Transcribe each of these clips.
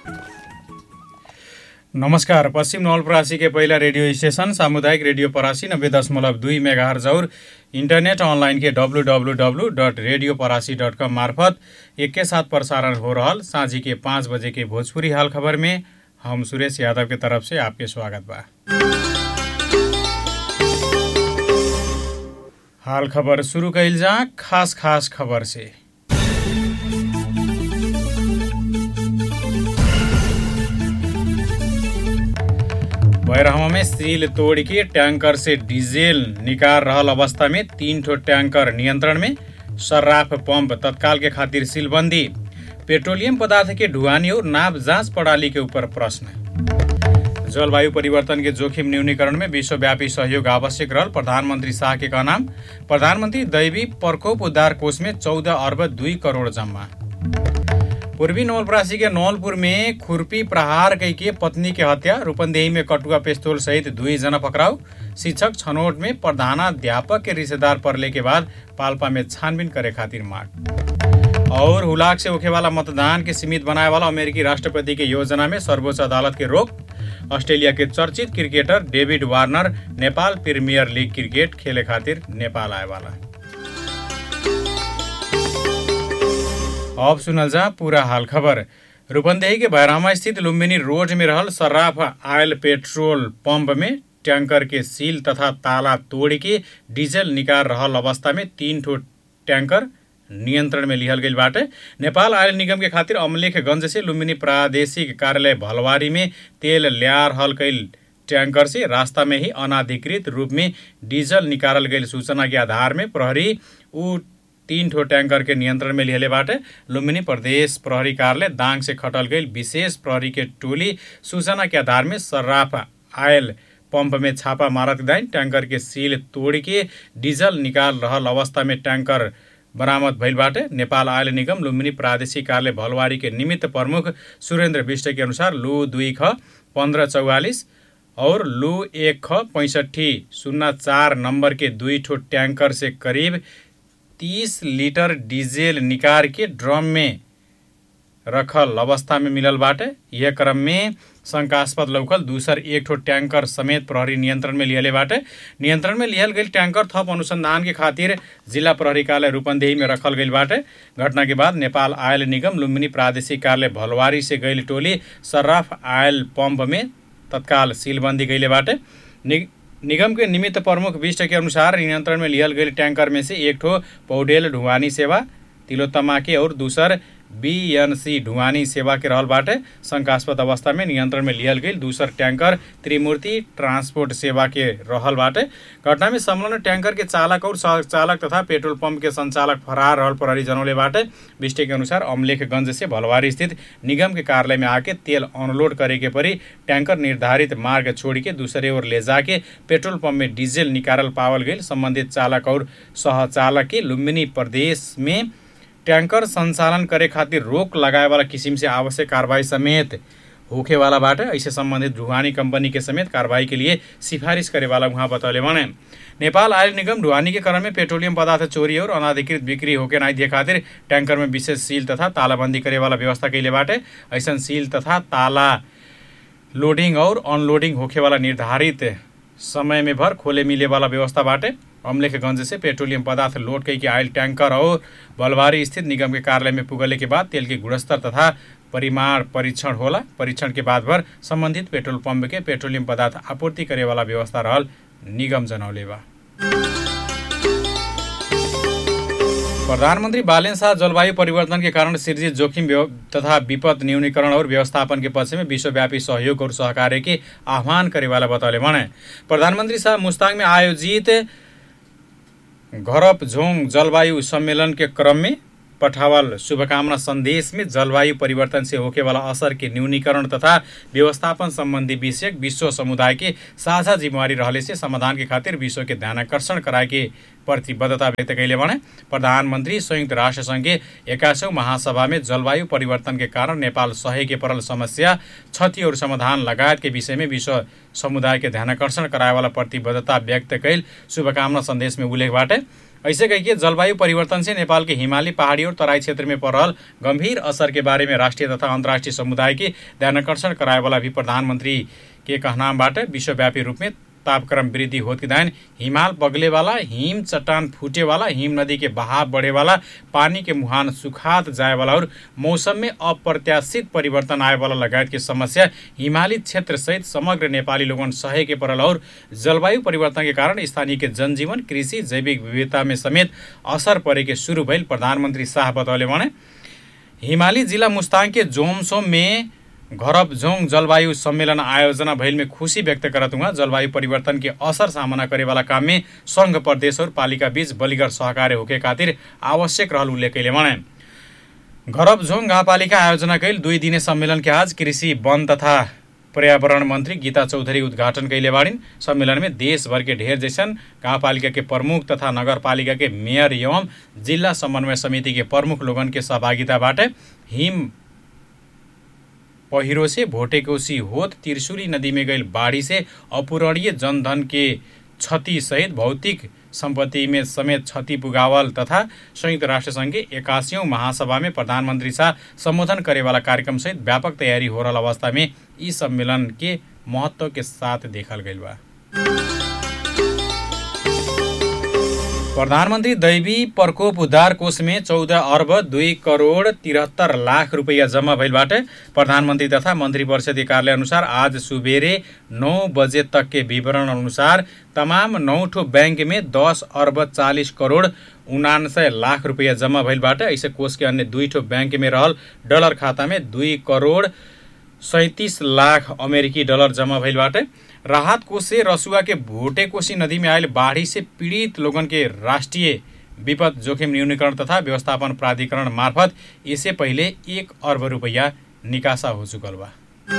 नमस्कार पश्चिम नवलपरासी के पहिला रेडियो स्टेशन सामुदायिक रेडियो परासी नब्बे दशमलव दुई मेगा और इंटरनेट ऑनलाइन के W W W dot radio Parasi dot com मार्फत एक के साथ प्रसारण हो रहल साँझी के पाँच बजे के भोजपुरी हाल खबर में हम सुरेश यादव के तरफ से आपके स्वागत बा हाल खबर शुरू कैल जा खास खास खबर से बैरहवा में सील तोड़ के टैंकर से डीजल निकाल रहल अवस्था में तीन ठो टैंकर नियंत्रण में सर्राफ पंप तत्काल के खातिर सीलबंदी पेट्रोलियम पदार्थ के ढुआनी और नाप जांच प्रणाली के ऊपर प्रश्न जलवायु परिवर्तन के जोखिम न्यूनीकरण में विश्वव्यापी सहयोग आवश्यक रहल प्रधानमंत्री शाह के कहना प्रधानमंत्री दैवी प्रकोप उद्धार कोष में चौदह अर्ब दुई करोड़ जम्मा पूर्वी नवलपरासी के नौलपुर में खुरपी प्रहार कई के पत्नी के हत्या रूपंदेही में कटुआ पिस्तौल सहित दुई जना पकड़ाउ शिक्षक छनौट में प्रधानाध्यापक के रिश्तेदार पड़ले के बाद पाल्पा में छानबीन करे खातिर माग और हुलाक से होखे वाला मतदान के सीमित बनाए वाला अमेरिकी राष्ट्रपति के योजना में सर्वोच्च अदालत के रोक ऑस्ट्रेलिया के चर्चित cricketer David Warner Nepal premier league cricket खेले खातिर नेपाल आए वाला अब सुनल जा पूरा हाल खबर रूपंदेही के भैरामा स्थित लुम्बिनी रोड में रहल सर्राफ आयल पेट्रोल पंप में टैंकर के सील तथा ताला तोड़ के डीजल निकाल रहल अवस्था में तीन ठो टैंकर नियन्त्रण में लिहल गई बाटे नेपाल आयल निगम के खातिर अमलेखगंज से लुम्बिनी प्रादेशिक कार्यालय भलवारी में तेल ल्या रहल कैल टैंकर से रास्ता में ही अनाधिकृत रूप में डीजल निकालल गई सूचना के आधार में प्रहरी ऊ तीन ठो टैंकर के नियंत्रण में लिहले बाटे लुम्बिनी प्रदेश प्रहरी कार्यालय दाङ से खटल गई विशेष प्रहरी के टोली सूचना के आधार में सर्राफ आयल पंप में छापा मारत दाइन टैंकर के सील तोड़ के डीजल निकाल रहल अवस्था में टैंकर बरामद भइल बाटे नेपाल आयल निगम लुम्बिनी प्रादेशिक कार्यालय भलवारी के निमित्त प्रमुख सुरेन्द्र विष्ट के अनुसार लु दुई ख पन्ध्र चौवालिस और लु एक ख पैँसठी शून्य चार नंबर के दुई ठो टैंकर से करीब तीस लीटर डीजल निकाल के ड्रम में रखल अवस्था में मिलल बाटे यह क्रम में शंकास्पद लौकल दूसर एक ठो टैंकर समेत प्रहरी नियंत्रण में लिहले बाटे नियंत्रण में लिहल गई टैंकर थप अनुसंधान के खातिर जिला प्रहरी कार्यालय रूपंदेही में रखल गई बाटे घटना के बाद नेपाल आयल निगम लुम्बिनी प्रादेशिक कार्यालय भलवारी से गई टोली सर्राफ आयल पंप में तत्काल सीलबंदी गईले बाटे नि, निगम के निमित्त प्रमुख विष्ट के अनुसार नियंत्रण में लिहल गई टैंकर में से एक ठो पौडेल ढुवानी सेवा तिलोत्तमा के और दूसर बीएनसी ढुवानी सेवा के रहल बाटे शंकास्पद अवस्था में नियंत्रण में लिहल गई दूसर टैंकर त्रिमूर्ति ट्रांसपोर्ट सेवा के रहल बाटे घटना में संलग्न टैंकर के चालक और सह चालक तथा पेट्रोल पंप के संचालक फरार रहल प्रहरी जनौले बाटे बिस्टे के अनुसार अमलेखगंज से भलवारी स्थित निगम के कार्यालय में आके तेल अनलोड करे के परी टैंकर निर्धारित मार्ग छोड़ के दूसरे ओर ले जाके पेट्रोल पंप में डीजल निकालल पावल गई संबंधित चालक और सहचालक के लुम्बिनी प्रदेश में टैंकर संचालन करे खातिर रोक लगाए वाला किसिम से आवश्यक कार्रवाई समेत होखे वाला बाटे ऐसे संबंधित ढुवानी कंपनी के समेत कार्रवाई के लिए सिफारिश करे वाला वहाँ बतौले बने नेपाल आयल निगम ढुवानी के क्रम में पेट्रोलियम पदार्थ चोरी और अनाधिकृत बिक्री होके नहीं दिए खातिर टैंकर में विशेष सील तथा तालाबंदी करे वाला व्यवस्था कैले बाटे ऐसा सील तथा ताला लोडिंग और अनलोडिंग होखे वाला निर्धारित समय में भर खोले मिले वाला व्यवस्था बाटे अमलेखगंज से पेट्रोलियम पदार्थ लोड कई के आयल टैंकर और बलवारी स्थित निगम के कार्यालय में पुगले के बाद तेल के गुणस्तर तथा परिमाण परीक्षण होला परीक्षण के बाद भर संबंधित पेट्रोल पंप के पेट्रोलियम पदार्थ आपूर्ति करे वाला व्यवस्था रहल निगम जनौले बा प्रधानमंत्री बालेन शाह जलवायु परिवर्तन के कारण सृजित जोखिम तथा विपद न्यूनीकरण और व्यवस्थापन के पक्ष में विश्वव्यापी सहयोग और सहकार्य के आह्वान करे वाला बतौले भने प्रधानमंत्री शाह मुस्ताङ में आयोजित घरप झोङ जलवायु सम्मेलन के क्रम में पठावल शुभकामना संदेश में जलवायु परिवर्तन से होके वाला असर के न्यूनीकरण तथा व्यवस्थापन संबंधी विषय विश्व समुदाय के साझा जिम्मेवारी रहले से समाधान के खातिर विश्व के ध्यान आकर्षण कराए के प्रतिबद्धता व्यक्त कैले भने प्रधानमन्त्री संयुक्त राष्ट्र सङ्घ एकासौँ महासभा में जलवायु परिवर्तन के कारण नेपाल सहे के परल समस्या क्षति और समाधान लगायत के विषय में विश्व समुदाय के ध्यान आकर्षण कराए वाला प्रतिबद्धता व्यक्त कैल शुभकामना संदेश में उल्लेख बाटे ऐसे कहिए जलवायु परिवर्तन से नेपाल के हिमाली पहाड़ी और तराई क्षेत्र में पड़ रहल गंभीर असर के बारे में राष्ट्रीय तथा अंतर्राष्ट्रीय समुदाय के ध्यानकर्षण कराए वाला भी प्रधानमंत्री के कहनामबाट विश्वव्यापी रूप में तापक्रम वृद्धि होत के दायन हिमाल बगले वाला हिम चट्टान फूटे वाला हिम नदी के बहाव बढ़े वाला पानी के मुहान सुखात जाए वाला और मौसम में अप्रत्याशित परिवर्तन आए वाला लगायत के समस्या हिमाली क्षेत्र सहित समग्र नेपाली लोगन सहे के पड़ल और जलवायु परिवर्तन के कारण स्थानीय के जनजीवन कृषि जैविक विविधता में समेत असर परे के शुरू भइल प्रधानमन्त्री शाह बतौले भने हिमाली जिल्ला मुस्ताङ के जोमसोम में घरब जोङ जलवायु सम्मेलन आयोजना भइल में खुशी व्यक्त करत हुआ जलवायु परिवर्तन के असर सामना करे वाला काम में संघ प्रदेश और पालिका बीच बलिगर सहकार्य होके खातिर आवश्यक रहल उल्लेख कैले भने घरब झोङ गाउँपालिका आयोजना कैल दुई दिने सम्मेलन के आज कृषि वन तथा पर्यावरण मन्त्री गीता चौधरी उद्घाटन कैले बाड़िन् सम्मेलन में देशभर के ढेर जैसन गाउँपालिका के प्रमुख तथा नगरपालिका के मेयर एवं जिल्ला समन्वय समिति के प्रमुख लोगन के सहभागिताबाट हिम पहिरो से भोटेकोसी होत त्रिशुली नदी में गई बाढ़ी से अपूरणीय जनधन के क्षति सहित भौतिक सम्पत्ति में समेत क्षति पुगावल तथा संयुक्त राष्ट्र संघ के एकासीौँ महासभा में प्रधानमंत्री शाह संबोधन करे वाला कार्यक्रम सहित व्यापक तैयारी हो रहा अवस्था में ई सम्मेलन के महत्व के साथ देखल गई बा प्रधानमन्त्री दैवी प्रकोप उद्धार कोषमे चौध अर्ब दुई करोड तिहत्तर लाख रुपियाँ जम्मा भइलबाट प्रधानमन्त्री तथा मन्त्री परिषदीय कार्यालय अनुसार आज सुबेरे नौ बजे तक के विवरण अनुसार तमाम नौठो बैंक में दस अर्ब चालिस करोड उनान्सय लाख रुपियाँ जम्मा भइलबाट ऐसे कोष के अन्य दुई ठो बैंक में रहल डलर खाता में दुई करोड सैतिस लाख अमेरिकी डलर जम्मा भइलबाट राहत कोष से रसुआ के भोटे कोशी नदी में आयल बाढ़ी से पीड़ित लोगन के राष्ट्रीय विपद जोखिम न्यूनीकरण तथा व्यवस्थापन प्राधिकरण मार्फत इससे पहिले एक अर्ब रुपैयाँ निकासा हो चुकल बा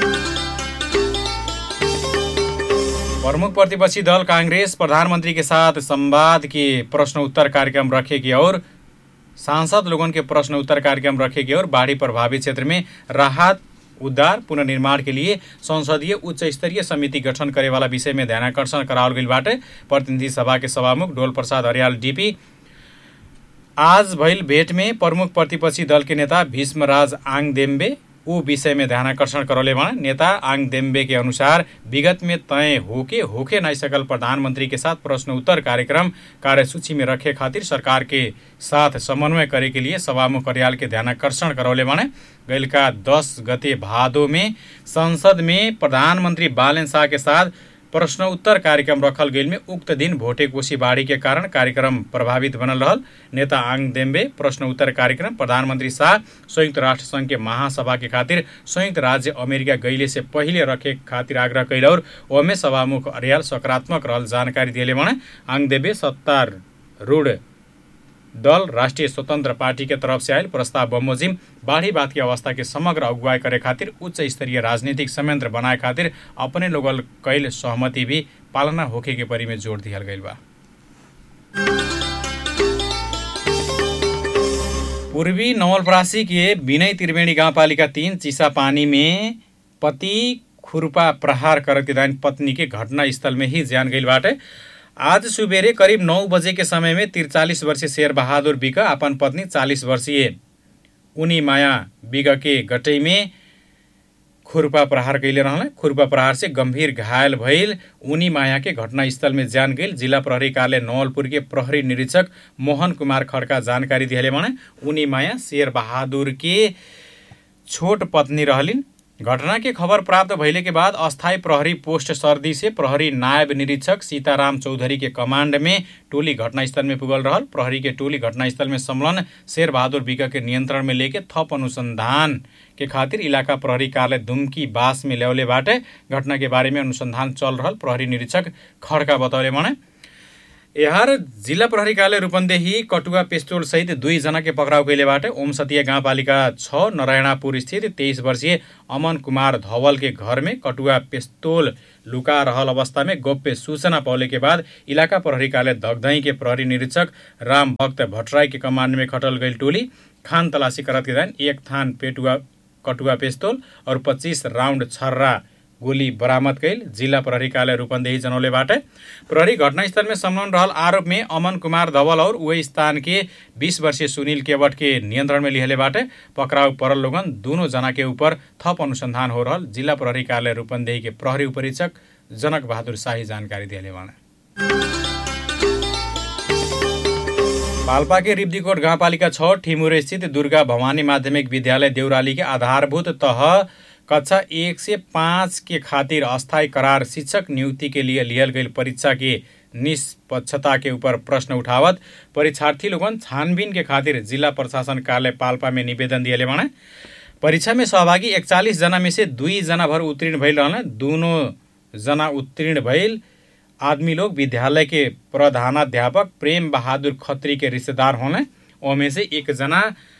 प्रमुख प्रतिपक्षी दल कांग्रेस प्रधानमंत्री के साथ संवाद के प्रश्न उत्तर कार्यक्रम रखेगी और सांसद लोगन के प्रश्न उत्तर कार्यक्रम रखेगी और बाढ़ी प्रभावित क्षेत्र में राहत उद्धार पुनर्निर्माण के लिए संसदीय उच्च स्तरीय समिति गठन करे वाला विषय में ध्यानकर्षण कराओल गई बाटे प्रतिनिधि सभा के सभामुख डोल प्रसाद हरियाल डीपी आज भइल भेट में प्रमुख प्रतिपक्षी दल के नेता भीष्मराज आङदेम्बे ऊ विषय में ध्यानकर्षण करौले भने नेता आङ देम्बे के अनुसार विगत में तय होके होके नहीं सकल प्रधानमंत्री के साथ प्रश्न उत्तर कार्यक्रम कार्यसूची में रखे खातिर सरकार के साथ समन्वय करे के लिए सभामुख कार्याल के ध्यानकर्षण करौले भने गैलका दस गते भादो में संसद में प्रधानमंत्री बालन शाह के साथ प्रश्न उत्तर कार्यक्रम रखल गेल में उक्त दिन भोटे कोशी बाढ़ी के कारण कार्यक्रम प्रभावित बनल रहल नेता आङ देम्बे प्रश्न उत्तर कार्यक्रम प्रधानमन्त्री शाह संयुक्त राष्ट्र संघ के महासभा के खातिर संयुक्त राज्य अमेरिका गैले से पहिले रखे खातिर आग्रह कैल और ओमे सभामुख अर्याल सकारात्मक रहल जानकारी दिएले भने आङ देम्बे सत्तारूढ़ दल राष्ट्रिय स्वतन्त्र पार्टी के तरफ से आयल प्रस्ताव बमोजिम बाढ़ी बात की अवस्था के समग्र अगुवाई करे खातिर उच्च स्तरीय राजनीतिक संयंत्र बनाए खातिर अपने लोगल कैल सहमति भी पालना होखे के परी में जोड़ दिहल गईल बा पूर्वी नवलपरासी के विनय त्रिवेणी गाउँपालिका तीन चिसा पानी में पति खुरपा प्रहार करत दान पत्नी के घटनास्थल में ही ज्यान गईल बाटे आज सुबेरे करिब नौ बजे के समय में तिरचालीस वर्षीय शेर बहादुर बिग अपन पत्नी चालीस वर्षीय उनी माया बिग के गटई में खुरपा प्रहार कैले रहल खुरपा प्रहार से गंभीर घायल भइल उनी माया के घटनास्थल में जान गई जिला प्रहरी कार्यालय नवलपुर के प्रहरी निरीक्षक मोहन कुमार खड्का जानकारी दिहले भने उनी माया शेर बहादुर के छोट पत्नी रहलिन् घटना के खबर प्राप्त भइले के बाद अस्थायी प्रहरी पोस्ट सर्दी से प्रहरी नायब निरीक्षक सीताराम चौधरी के कमांड में टोली घटनास्थल में पुगल रहल प्रहरी के टोली घटनास्थल में संलग्न शेर बहादुर बिका के नियंत्रण में लेके थप अनुसंधान के खातिर इलाका प्रहरी कार्यालय दुमकी बास में ल्याउले बाटे घटना के बारे में अनुसंधान चल रहल प्रहरी निरीक्षक खड्का बतौले भने यहाँ जिल्ला प्रहरी कार्यालय रूपन्देही कटुवा पेस्तोल सहित दुईजना के पक्राउ कैलेबाट ओम सतिया गाउँपालिका छ नरायणापुर स्थित तेइस वर्षीय अमन कुमार धवल के घर में कटुवा पेस्तोल लुका रहल अवस्था में गोप्य सूचना पाउने के बाद इलाका प्रहरी कार्यालय धगधई के प्रहरी निरीक्षक राम भक्त भट्टराई के कमांड में खटल गई टोली खान तलाशी करत के एक थान पेटुआ कटुआ पेस्तोल और पच्चीस राउंड छर्रा गोली बरामद कैल जिल्ला प्रहरी कार्यालय रूपन्देही जनौले बाटे प्रहरी घटनास्थल में संलग्न रहल आरोप में अमन कुमार धवल और वही स्थान के 20 वर्षीय सुनील केवट के नियंत्रण में लिहले बाटे पकड़ाउ परल लोगन दोनों जना के ऊपर थप अनुसंधान हो रहल जिल्ला प्रहरी कार्यालय रूपन्देही के प्रहरी उपरीक्षक जनक बहादुर शाही जानकारी दिले बाणे पाल्पा के रिब्दीकोट गाउँपालिका छ ठिमुरे स्थित दुर्गा भवानी माध्यमिक विद्यालय देउराली के आधारभूत तह कक्षा एक से पाँच के खातिर अस्थायी करार शिक्षक नियुक्ति के लिए लियल गई परीक्षा के निष्पक्षता के ऊपर प्रश्न उठावत परीक्षार्थी लोगन छानबीन के खातिर जिला प्रशासन कार्यालय पाल्पा में निवेदन दिए बाणे परीक्षा में सहभागी एकचालिस जना में से दुई जना भर उत्तीर्ण भइल रहल दोनों जना उत्तीर्ण भइल आदमी लोग विद्यालय के प्रधानाध्यापक प्रेम बहादुर खत्री के रिश्तेदार होने ओमे से एक जना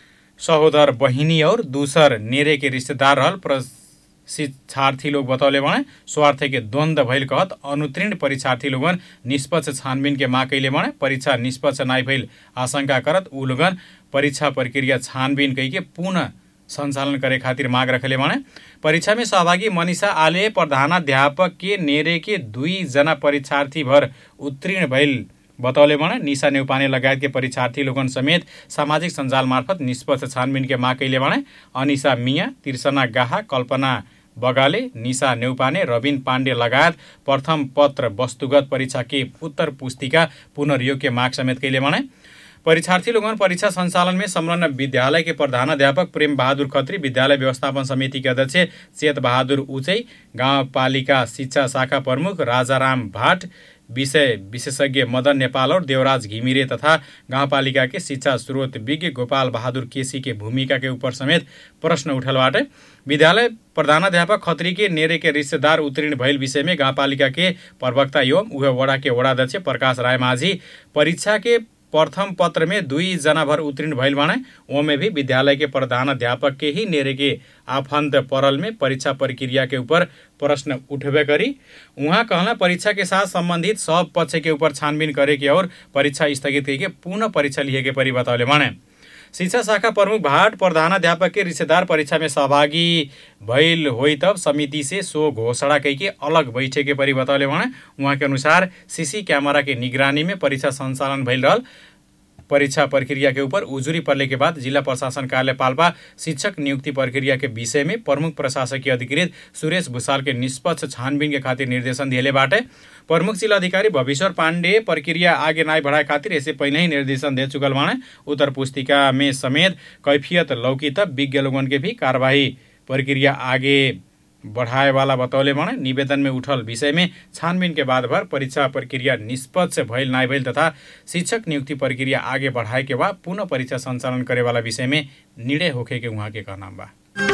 सहोदर बहिनी और दूसर नेरे के रिश्तेदार रहल प्रशिक्षार्थी लोग बतौले बने स्वार्थ के द्वंद्व भइल कहत अनुत्तीर्ण परीक्षार्थी लोगन निष्पक्ष छानबीन के माग कैले बने परीक्षा निष्पक्ष नाई भइल आशंका करत ऊ लोगन परीक्षा प्रक्रिया छानबीन कई के पुनः सञ्चालन करे खातिर माग रखले भने परीक्षा में सहभागी मनिषा आले प्रधानाध्यापक के नेरे के दुई जना परीक्षार्थी भर उत्तीर्ण भइल बतौले भने निशा नेउपाने लगायत के परीक्षार्थी लोगन समेत सामाजिक सञ्जाल मार्फत निष्पक्ष छानबिन के माग कैले भने अनिसा मिया तिर्सना गाहा कल्पना बगाले निशा नेउपाने रविन पाण्डे लगायत प्रथम पत्र वस्तुगत परीक्षा के उत्तर पुस्तिका पुनर्योग के माग समेत कैले भने परीक्षार्थी लोगन परीक्षा संचालन में संलग्न विद्यालय के प्रधानाध्यापक प्रेम बहादुर खत्री विद्यालय व्यवस्थापन समिति के अध्यक्ष चेत बहादुर उचै गाउँपालिका शिक्षा शाखा प्रमुख राजाराम भाट विषय विशेषज्ञ मदन नेपाल और देवराज घिमिरे तथा गाउँपालिका के शिक्षा स्रोत विज्ञ गोपाल बहादुर केसी के भूमिका के ऊपर समेत प्रश्न उठलबाटे विद्यालय प्रधानाध्यापक खत्री के नेरे के रिश्तेदार उत्तीर्ण भइल विषय में गाउँपालिका के प्रवक्ता एवं उहे वडा के वडाध्यक्ष प्रकाश राय माझी परीक्षा के प्रथम पत्र में दुई जना भर उत्तीर्ण भइल बाणे ओमे भी विद्यालय के प्रधानाध्यापक के ही नेरे के आफन्त परल में परीक्षा प्रक्रिया के ऊपर प्रश्न उठबे करी उहाँ कहला परीक्षा के साथ संबंधित सब पक्ष के ऊपर छानबीन करे के और परीक्षा स्थगित करके पुनः परीक्षा लिए के परि बतौले बाणे शिक्षा शाखा प्रमुख भाट प्रधानाध्यापक के रिश्तेदार परीक्षा में सहभागी भइल होइ तब समिति से सो घोषणा कई के अलग बैठे के परि बतौले भने उहाँ के अनुसार सीसी कैमरा के निगरानी में परीक्षा संचालन भइल रहल परीक्षा प्रक्रिया के ऊपर उजुरी पड़ने के बाद जिला प्रशासन कार्यालय पाल्पा शिक्षक नियुक्ति प्रक्रिया के विषय में प्रमुख प्रशासकीय अधिकृत सुरेश भूषाल के निष्पक्ष छानबीन के खातिर निर्देशन दिएले बाटे प्रमुख जिला अधिकारी भविश्वर पाण्डे प्रक्रिया आगे नाई बढ़ाए खातिर ऐसे पहले ही निर्देशन दे चुकल बाणे उत्तर पुस्तिका में समेत कैफियत लौकी तब विज्ञ लोगन के भी कार्यवाही प्रक्रिया आगे बढ़ाए वाला बतौले भने निवेदन में उठल विषय में छानबीन के बाद भर परीक्षा प्रक्रिया निष्पक्ष भइल नाइ भइल तथा शिक्षक नियुक्ति प्रक्रिया आगे बढ़ाए के बाद पुनः परीक्षा संचालन करे वाला विषय में निर्णय होखे के उहाँ के कहना बा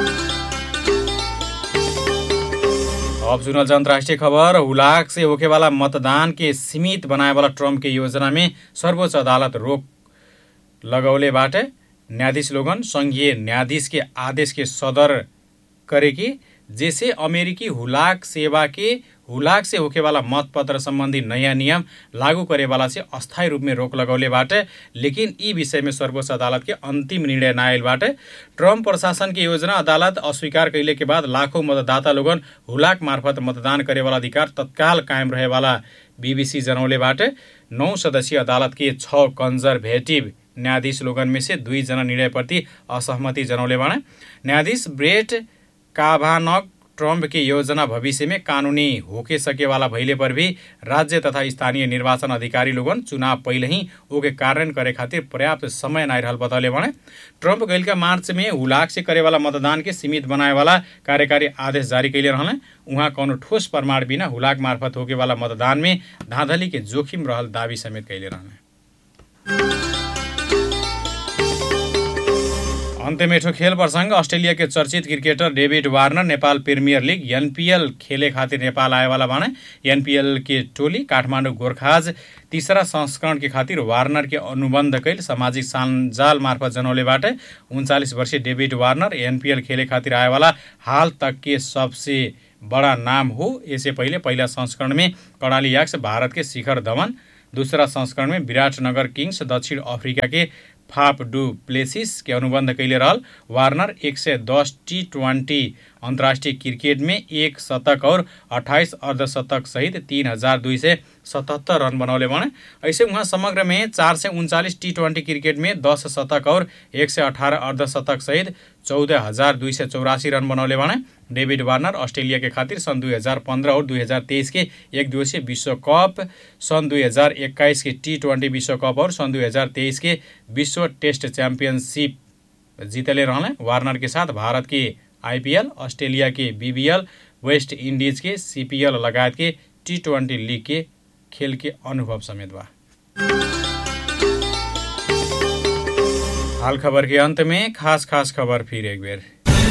अब सुनल जा अन्तर्राष्ट्रिय खबर हुलाक से होखे वाला मतदान के सीमित बनाए वाला ट्रम्प के योजना में सर्वोच्च अदालत रोक लगौले बाटे न्यायाधीश लोगन संघीय न्यायाधीश के आदेश के सदर करे कि जैसे अमेरिकी हुलाक सेवा के हुलाक से होके वाला मतपत्र संबंधी नयाँ नियम लागू करे वाला से अस्थायी रूप में रोक लगौले बाटे लेकिन ई विषय में सर्वोच्च अदालत के अंतिम निर्णय न आयल बाटे ट्रम्प प्रशासन की योजना अदालत अस्वीकार कैले के बाद लाखों मतदाता लोगन हुलाक मार्फत मतदान करे वाला अधिकार तत्काल कायम रहे वाला बीबीसी जनौले बाटे नौ सदस्यीय अदालत के छ कन्जर्भेटिभ न्यायाधीश लोगन में से दुईजना निर्णयप्रति असहमति जनाउले बाणे न्यायाधीश ब्रेट काभानक ट्रम्प की योजना भविष्य में कानूनी होके सके वाला भइले पर भी राज्य तथा स्थानीय निर्वाचन अधिकारी लोगन चुनाव पहिले ही ओके कारण करे खातिर पर्याप्त समय नाइ रहल बतौले भने ट्रम्प गैलका मार्च में हुलाक से करे वाला मतदान के सीमित बनाए वाला कार्यकारी आदेश जारी कैले रहले उहाँ कौनो ठोस प्रमाण बिना हुलाक मार्फत होके वाला मतदान में धाँधली के जोखिम रहल दावी समेत कैले रहले अन्त्यमेठो खेल प्रसङ्ग अस्ट्रेलिया के चर्चित cricketer David Warner Nepal premier league NPL खेले खातिर नेपाल आएवाला भने एनपिएल के टोली काठमाडौँ गोर्खाज तीसरा संस्करण के खातिर वार्नर के अनुबन्ध कैल सामाजिक सञ्जाल मार्फत जनौलेबाट उन्चालिस वर्षीय डेभिड वार्नर एनपिएल खेले खातिर आएवाला हाल तक के सबसे बड़ा नाम हो यससे पहिले पहिला संस्करण में कर्णाली याक्स भारत के शिखर धवन दूसरा संस्करण में विराटनगर किङ्स दक्षिण अफ्रिका के फाप डु प्लेसिस के अनुबन्ध कैले रहल वार्नर एक सय दस टी ट्वेन्टी अंतर्राष्ट्रीय क्रिकेट में एक शतक और अट्ठाइस अर्धशतक सहित तीन हजार दुई सय सतहत्तर रन बनौले भने ऐसे उहाँ समग्र में चार सय उन्चालिस टी ट्वेन्टी क्रिकेट में दस शतक और एक सय अठारह अर्धशतक सहित चौध हजार दुई सय चौरासी रन बनौले भने डेभिड वार्नर अस्ट्रेलिया के खातिर सन् दुई हजार पन्ध्र और दुई हजार तेइस के एक दिवसीय विश्वकप सन् दुई हजार एक्काइस के टी ट्वेन्टी विश्वकप और सन् दुई हजार तेइस के विश्व टेस्ट च्याम्पियनसिप जीतले रहने वार्नर के साथ भारत के आइपिएल अस्ट्रेलिया के बीबीएल वेस्ट इंडीज के सीपीएल लगायत के टी ट्वेन्टी लीग के खेल के अनुभव समेत बा हाल खबर के अंत में खास खास खबर फिर एक बेर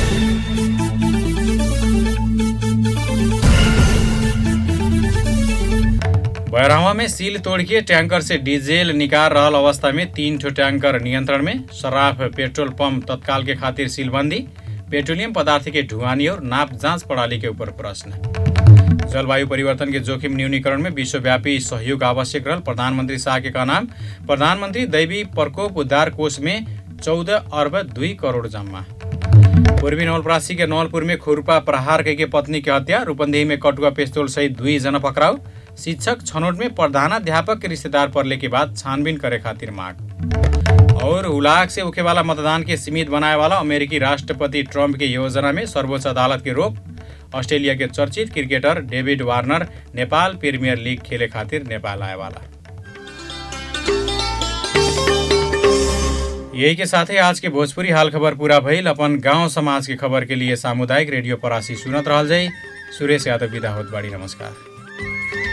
बैरावा में सील तोड़ के टैंकर से डीजल निकाल रहल अवस्था में तीन ठो टैंकर नियंत्रण में शराब पेट्रोल पंप तत्काल के खातिर सीलबंदी पेट्रोलियम पदार्थ के ढुआनी और नाप जांच प्रणाली के ऊपर प्रश्न जलवायु परिवर्तन के जोखिम न्यूनीकरण में विश्वव्यापी सहयोग आवश्यक रहल प्रधानमंत्री शाह के कहनाम प्रधानमंत्री दैवी प्रकोप उद्धार कोष में चौदह अर्ब दुई करोड़ जम्मा पूर्वी नवलपरासी के नवलपुर में खुरपा प्रहार के पत्नी के हत्या रूपन्देही में कटुआ पिस्तौल सहित दुई जना पकड़ाउ शिक्षक छनौट में प्रधानाध्यापक के रिश्तेदार पड़ने के बाद छानबीन करे खातिर मांग और हुलाक से होखे वाला मतदान के सीमित बनाए वाला अमेरिकी राष्ट्रपति ट्रंप के योजना में सर्वोच्च अदालत की रोक ऑस्ट्रेलिया के चर्चित cricketer David Warner Nepal premier league खेले खातिर नेपाल आए वाला यही के साथ ही आज के भोजपुरी हाल खबर पूरा भइल अपन गांव समाज के खबर के लिए सामुदायिक रेडियो परासी सुनत रहल जाई सुरेश यादव विदा होत बाड़ी नमस्कार